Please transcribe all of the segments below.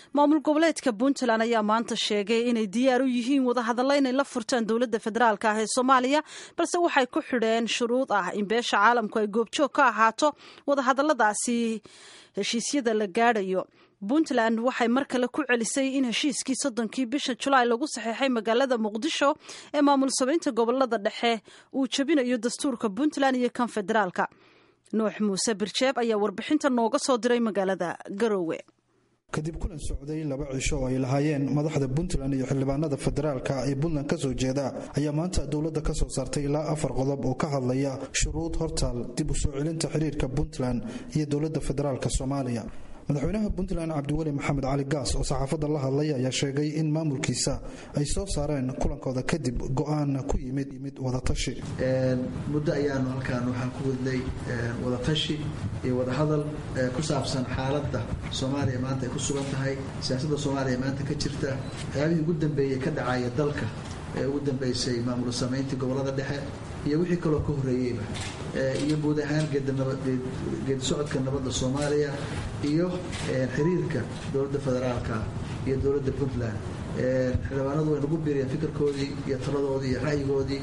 maamul goboleedka puntland ayaa maanta sheegay inay diyaar u yihiin wadahadalla inay la furtaan dowladda federaalk ah ee soomaaliya balse waxay ku xidheen shuruud ah in beesha caalamku ay goobjoog ka ahaato wadahadalladaasi heshiisyada la gaadhayo puntland waxay mar kale ku celisay in heshiiskii soddonkii bisha julaay lagu saxeexay magaalada muqdisho ee maamul samaynta gobolada dhexe uu jebinayo dastuurka puntland iyo kan federaalka nuux muuse birjeeb ayaa warbixinta nooga soo diray magaalada garoowe kadib kulan socday laba cisho oo ay lahaayeen madaxda puntland iyo xildhibaanada federaalka ee puntland ka soo jeeda ayaa maanta dowladda ka soo saartay ilaa afar qodob oo ka hadlaya shuruud hortaal dib u soo celinta xiriirka puntland iyo dowladda federaalk soomaaliya madaxweynaha puntland cabdiweli maxamed cali gaas oo saxaafadda la hadlay ayaa sheegay in maamulkiisa ay soo saareen kulankooda kadib go-aan ku yimid yimid wadatashi muddo ayaanu halkaan waxaan ku wadnay wadatashi iyo wadahadal ku saabsan xaaladda soomaaliya maanta ay ku sugan tahay siyaasadda soomaaliya maanta ka jirta waxyaabihii ugu dambeeyey ka dhacaya dalka ee ugu dambeysay maamul samayntii gobolada dhexe iyo wixii kaloo ka horreeyeyba iyo guud ahaan geedi socodka nabadda soomaaliya iyo xiriirka dowladda federaalka iyo dowladda puntland xildhibaanadu way nagu biiriyeen fikirkoodii iyo taladoodii iyo ra'yigoodii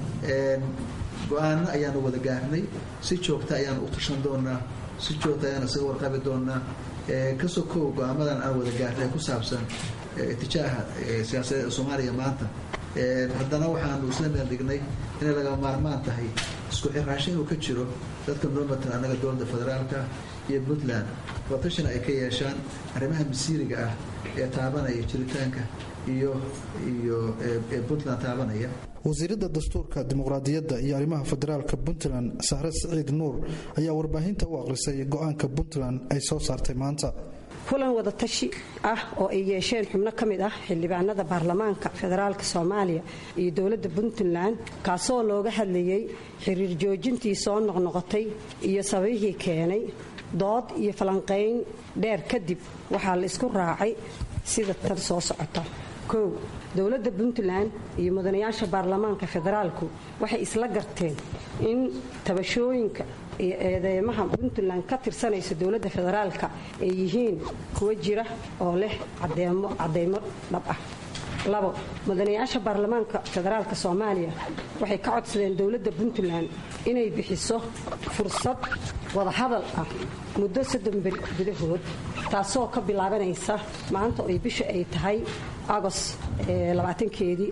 go-aano ayaanu wada gaarnay si joogta ayaanu u tashan doonaa si joogta ayaanu isaga warqabi doonaa kasoo kow go-aamadan aan wada gaarnay ku saabsan itijaaha siyaasadeed ee soomaaliya maanta haddana waxaanu isla meel dhignay inay laga maarmaan tahay isku xiraasho inuu ka jiro dadka noo matan annaga dowladda federaalka iyo puntland watashina ay ka yeeshaan arrimaha masiiriga ah ee taabanaya jiritaanka iyo iyo puntland taabanaya wasiiradda dastuurka dimuqraadiyadda iyo arrimaha federaalka puntland sahre siciid nuur ayaa warbaahinta u aqrisay go-aanka puntland ay soo saartay maanta kulan wadatashi ah oo ay yeesheen xubno ka mid ah xildhibaanada baarlamaanka federaalka soomaaliya iyo dowladda puntland kaasoo looga hadlayey xiriir joojintii soo noqnoqotay iyo sababihii keenay dood iyo falanqayn dheer kadib waxaa la isku raacay sida tan soo socota kow dowladda puntland iyo mudanayaasha baarlamaanka federaalku waxay isla garteen in tabashooyinka iyo eedeymaha puntland ka tirsanaysa dowladda federaalka ay yihiin kuwa jira oo leh cadeymo dhab ah labo mudanayaasha baarlamaanka federaalka soomaaliya waxay ka codsadeen dowladda puntland inay bixiso fursad wadahadal ah muddo soddon beri gudahood taasoo ka bilaabanaysa maanta oy bisha ay tahay agost labaatankeedii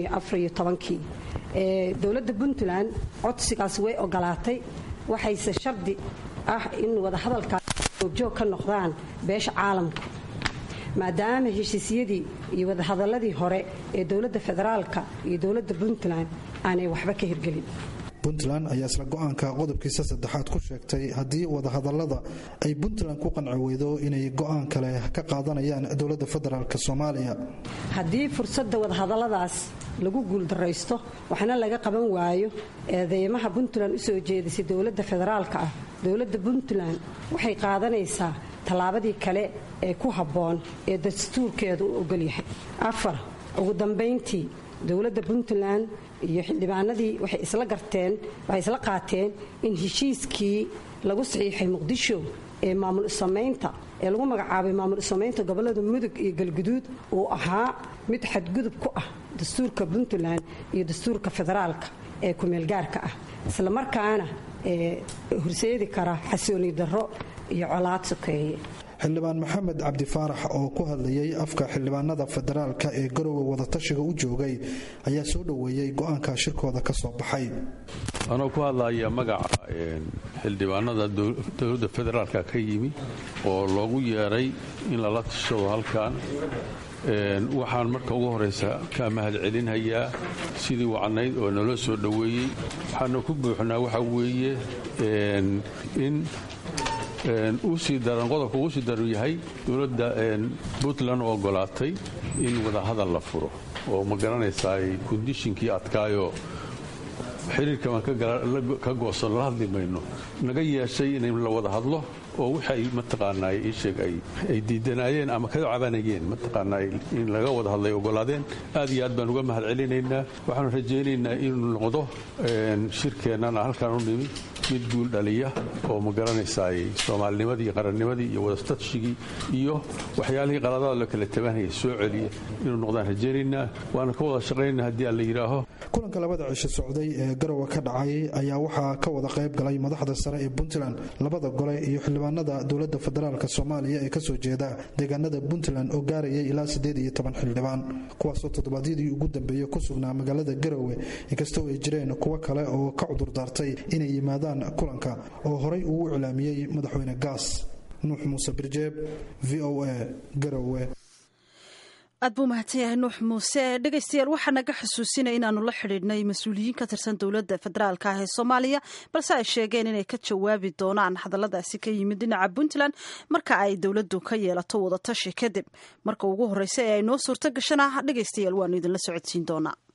kii dowladda puntland codsigaas way ogolaatay waxayse shardi ah in wadahadalkaas goobjoog ka noqdaan beesha caalamka maadaama heshiisyadii iyo wadahadaladii hore ee dowladda federaalka iyo dowladda puntland aanay waxba ka hirgelin puntland ayaa isla go-aanka qodobkiisa saddexaad ku sheegtay haddii wadahadalada ay puntland ku qanci weydo inay go-aan kale ka qaadanayaan dowladda federaalk soomaaliya haddii fursadda wadahadaladaas lagu guuldaraysto waxna laga qaban waayo eedeymaha puntland u soo jeedisay dowladda federaalka ah dowladda puntland waxay qaadanaysaa tallaabadii kale ee ku habboon ee dastuurkeedu u ogolyahay afar ugu dambayntii dowladda puntland iyo xildhibaanadii waxay isla garteen waxay isla qaateen in heshiiskii lagu saxiixay muqdisho ee maamul samaynta ee lagu magacaabay maamul samaynta gobolada mudug iyo galguduud uu ahaa mid xadgudub ku ah dastuurka puntland iyo dastuurka federaalka ee kumeelgaarka ah isla markaana horseedi kara xasooni darro iyo colaad sokeeye xildhibaan maxamed cabdi faarax oo ku hadlayay afka xildhibaanada federaalka ee garowe wadatashiga u joogay ayaa soo dhoweeyey go-aanka shirkooda ka soo baxay anoo ku hadlaya magaca xildhibaanada dowladda federaalka ka yimi oo loogu yeeray in lala tashado halkan waxaan marka ugu horeysa ka mahad celinhayaa sidii wacnayd oo naloo soo dhoweeyey waxaana ku buuxnaa waxa weeye in usii daran qodobka ugu sii daran yahay dowladda puntland oo ogolaatay in wadahadal la furo oo ma garanaysaa kondishinkii adkaayoo xiriirka baan ka goosan la hadli mayno naga yeeshay in la wada hadlo oo waxay mataqaanaa iisheeg ay diidanaayeen ama ka cabanayeen mataqaanaa in laga wada hadlay ogolaadeen aad iyo aad baan uga mahad celinaynaa waxaanu rajaynaynaa inuu noqdo shirkeennana halkaan u nimi mid guul dhaliya oo ma garanaysaay soomaalinimadii iyo qarannimadii iyo wadastatshigii iyo waxyaalihii qaladaada loo kala tabanayay soo celiya inuu noqdaan rajaynaynaa waana ka wada shaqaynaa haddii aan la yidhaaho kulanka labada cisho socday ee garowe ka dhacay ayaa waxaa ka wada qayb galay madaxda sare ee puntland labada gole iyo xildhibaanada dowladda federaalk soomaaliya ee kasoo jeeda deegaanada puntland oo gaarayay ilaa siddeed iyo toban xildhibaan kuwaasoo toddobaadyadii ugu dambeeyey ku sugnaa magaalada garowe inkastoo ay jireen kuwo kale oo ka cudurdaartay inay yimaadaan kulanka oo horay uu iclaamiyey madaxweyne gaas nuux muuse birjeeb v o a garowe aad buu mahadsan yahay nuux muuse dhegaystayaal waxaa naga xusuusinaya inaanu la xidhiidhnay mas-uuliyiin ka tirsan dowladda federaalk ah ee soomaaliya balse ay sheegeen inay ka jawaabi doonaan hadalladaasi ka yimid dhinaca puntland marka ay dowladdu ka yeelato wadatashi kadib marka ugu horreysa ee ay noo suurto gashana dhegaystayaal waanu idinla socodsiin doonaa